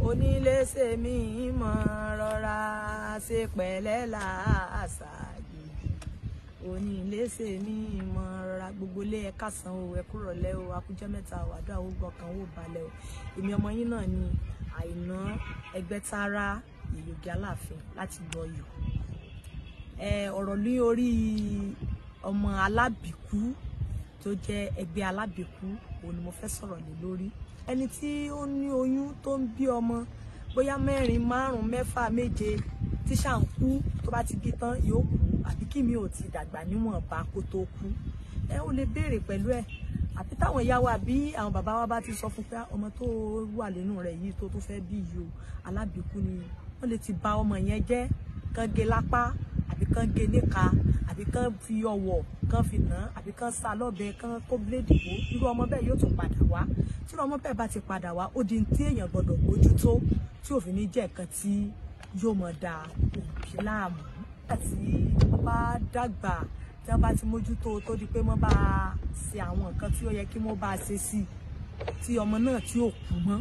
oníléṣe mi mọ̀ rọra ṣe pẹ̀lẹ́ làásà yìí oníléṣe mi mọ̀ rọra gbogbo ilé ẹ kásán o ẹ kúrọ̀lẹ́ o akújẹ́ mẹ́ta o àdúrà ó gbọ̀kan ó balẹ̀ o èmi ọmọ yín náà ni àìná ẹgbẹ́tara ìyògì aláàfin láti gbọ́ yò ẹ ọ̀rọ̀ ní orí ọmọ alábìkú tó jẹ́ ẹgbẹ́ alábìkú òun ni mo fẹ́ sọ̀rọ̀ lé lórí ẹni tí ó ní oyún tó ń bí ọmọ bóyá mẹ́rin márùn mẹ́fà méje tí ṣà ń kú tó bá ti bí tán yóò kú àbí kí mi ò ti dàgbà níwọ̀nba kó tó kú ẹ ó lè béèrè pẹ̀lú ẹ̀ àbí táwọn ìyá wa àbí àwọn bàbá wa bá ti sọ fún pé ọmọ tó wà nínú rẹ̀ yìí tó tó fẹ́ bí yìí o alábìkú ni wọ́n lè ti bà ọmọ yẹn jẹ́ kán gé lápá àbí kán gé níka àbí kán fi ọwọ́ kán fi nà àbí kán sá lọ́bẹ kán kó bíléèdì wó irú ọmọ bẹ́ẹ̀ yóò tún padà wá tí irú ọmọ bẹ́ẹ̀ bá ti padà wá ó di tí èèyàn gbọ́dọ̀ mójútó tí òfin ní jẹ́ nǹkan tí yóò mọ̀ da òbí láàmú àti wọ́n bá dàgbà tí wọ́n bá ti mójútó tó di pé wọ́n bá ṣe àwọn nǹkan tí ó yẹ kí wọ́n bá ṣe sí tí ọmọ náà tí ò kú mọ́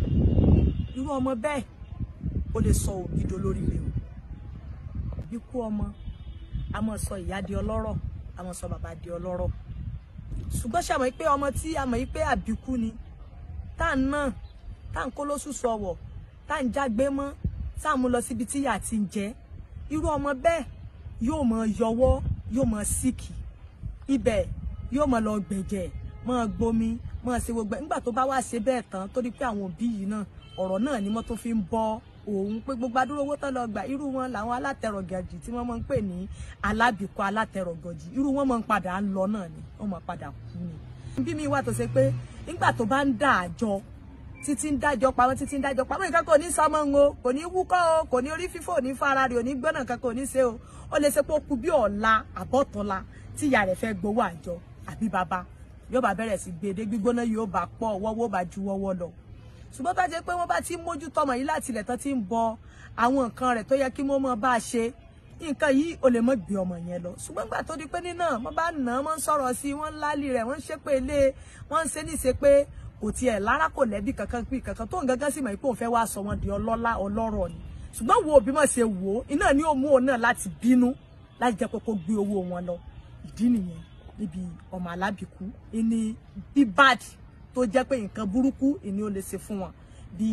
irú ọmọ bẹ́ẹ̀ ó lè sọ òbí dolórí rẹ̀ o ikú ọmọ a mọ̀ sọ ìyá di ọlọ́rọ̀ a mọ̀ sọ bàbá di ọlọ́rọ̀ ṣùgbọ́n ṣe àmọ́ pé ọmọ tí a mọ̀ pé àbíkú ni tá à ń nà tá à ń kó lóṣù sọ̀wọ̀ tá à ń jágbé mọ́ tá à ń mú lọ síbi tí ìyà ti ń jẹ irú ọmọ bẹ́ẹ̀ yóò mọ yọwọ́ yóò mọ síkì ibẹ̀ yóò mọ lọ gbẹ̀jẹ̀ mọ gbomi mọ ṣe gbogbo nígbà tó bá wá ṣe bẹ́ẹ̀ tán torí pé àwọn òbí yìí náà ọ̀rọ̀ náà ni wọ́n tó fi ń bọ́ òun pé gbogbo adúrò owó tán lọ gbà irú wọn làwọn alátẹrọgàjì tí wọ́n máa ń pè ní alábìkọ alátẹrọgàjì irú wọn máa ń padà ń lọ náà ni wọ́n máa padà kú ni. bí mi wà tó ṣe pé nígbà tó bá ń dà àjọ títí ń dájọ́ pamọ́ títí ń dájọ́ pamọ́ nǹkan kò ní sọmọ ń o kò ní wúkọ́ o kò ní orí fífò ní fara rẹ̀ ò ní gbọ́nà kan kò ní ṣe o ó lè ṣe pé ó kú bí ọ̀la àbọ̀tọ̀la tí ìyá rẹ̀ fẹ́ gbowó àjọ àbí bàbá yóò bá bẹ̀rẹ̀ sí gbèdé gbígbóná yóò bá pọ̀ wọ́wọ́ bá ju wọ́wọ́ lọ ṣùgbọ́n bá jẹ́ pé wọ́n bá ti ń mójú tọmọ yìí láti ilẹ̀ tán ti ń bọ àwọn nǹkan rẹ̀ tó yẹ kí wọ́n mọ bá a ṣe nǹkan yìí ò lè mọ gbé ọmọ yẹn lọ ṣùgbọ́n gbà tó di pé nínà wọ́n bá nà án wọ́n ń sọ̀rọ̀ sí i wọ́n ń lálì rẹ̀ wọ́n ń ṣépè lé wọ́n ń ṣe níṣe pé kò tiẹ̀ lára kò lẹ́bí kankan pé kankan tó ń gangan sì mọ̀ pé òun fẹ́ wá sọ wọn di ọlọ́lá ọlọ́rọ̀ ni ṣùgbọ́n wo òbí mọ̀ ṣe wò ó iná ni ó mú òun náà láti bínú láti jẹ́ pé kó gbé owó wọn lọ ìdí nìyẹn níbi ọmọ alábìkú ìní bíbáàdì tó jẹ́ pé nǹkan burúkú ìní ó lè ṣe fún wọn bí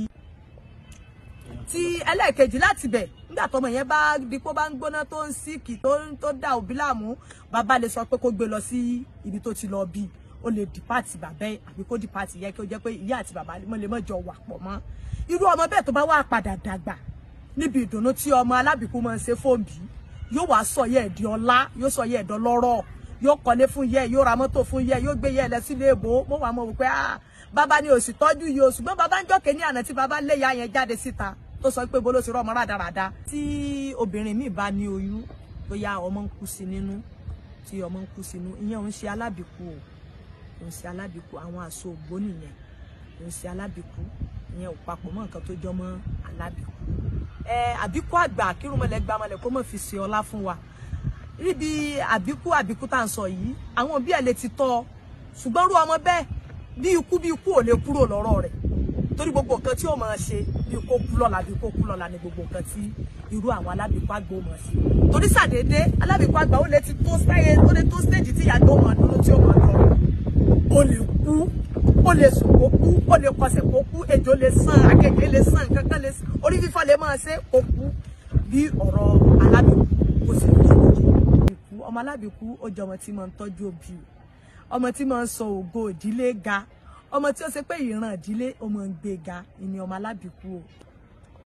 ti ẹlẹ́ẹ̀kejì láti bẹ̀ nígbà tọmọ yẹn bá di pé ó bá ń gbóná tó ń síkì tó ń tó dá òbí láàmú bàbá lè sọ pé kó gbé lọ sí ibi tó ti lọ bí ó lè dìpáàtì bàbá ẹ àbí kó dìpáàtì yẹ kí ó jẹ́ pé ìyá àti bàbá wọn lè mọ̀jọ wà pọ̀ mọ́ irú ọmọ bẹ́ẹ̀ tó bá wà padà dàgbà níbi ìdùnnú tí ọmọ alábìkú máa ń ṣe fóònù yóò wá sọ yẹ ẹ̀dí ọlá yóò sọ yẹ ẹ̀dọ́ lọ́rọ̀ yóò kọ́lé fún yẹ yóò ra mọ́tò fún yẹ yóò gbé yẹ ẹ lọ sílé èbó mo wà mọ̀ wípé ah bàbá ni òsì tọ́jú yìí o ṣùgbọ́n bàbá ń jọ́kẹ́ ní àná tí bàbá lé ya yẹn jáde síta tó sọ pé bolo ti rọ́ ọmọ rádaràda. tí obìnrin míì bá ní oyún bóyá ọmọ ń kú sí nínú tí ọmọ ń kú sínú ìyẹn òun ṣe alábìkú o òun ṣe alábìkú àwọn àṣọ ògbó nìyẹn òun ṣe alábìkú ìyẹn ò papọ̀ mọ́ nǹkan tó jọ mọ́ alábìkú. ẹ àbíkú àgbà kírùmọ̀lẹ́ gbàmọ̀lẹ́ kó mọ̀ fi ṣe ọlá fún wa níbi àbíkú àbíkú tá à ń sọ yìí àwọn òbí ẹ̀ lè ti tọ́ ṣùgbọ́n rú ọmọ bẹ́ẹ̀ bí ikú bí ikú ò lè kúrò lọ́rọ̀ rẹ̀ torí gbogbo nǹkan tí ó máa ṣe bí kó kú lọ́la bí kó kú lọ́la ni gbogbo nǹkan tí irú àwọn alábìkú àgbà ó máa ṣe torí sàdédé alábìkú àgbà ó lè ti tó sáyé ó lè tó stéèjì tí ìyàgbọ́ máa dúró tí ó máa lọ ó lè kú ó lè sùn kó kú ó lè kọsẹ̀ kó kú ejò lè sàn akeke lè sàn nǹkan kan lè sàn orí fífọ́ lè máa ṣe kó kú bí ọ̀rọ̀ alábìkú kò sì ní ìkú ọmọ alábìkú ó jẹ́ ọmọ tí máa ń tọ́jú òbí ọmọ tí máa ń sọ ògo ìdílé ga ọmọ tí ó ṣe pé ìran ìdílé ọmọ ń gbé ga ìní ọmọ alábìkú o